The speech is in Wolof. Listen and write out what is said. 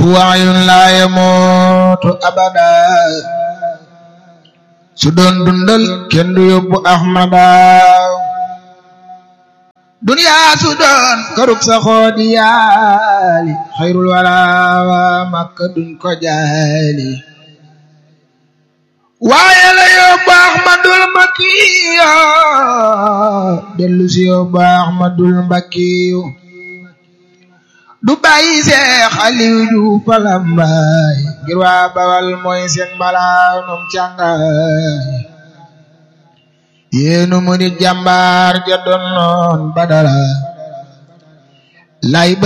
waayun laa yamootu abada su doon dundal kenn du yóbbu ahmada duniyaa su doon karub sa xoodi yaali xayrul wara makka duñ ko jaali waaye la yóbbu ahmadul makiyo dellu si yóbbu ahmadul makiyo du bàyyi seex aliw ju palambaay ngir waa bawal mooy seen mbalaanum càngaay yéenu mu nit jàmbaar ja doon noon badala lay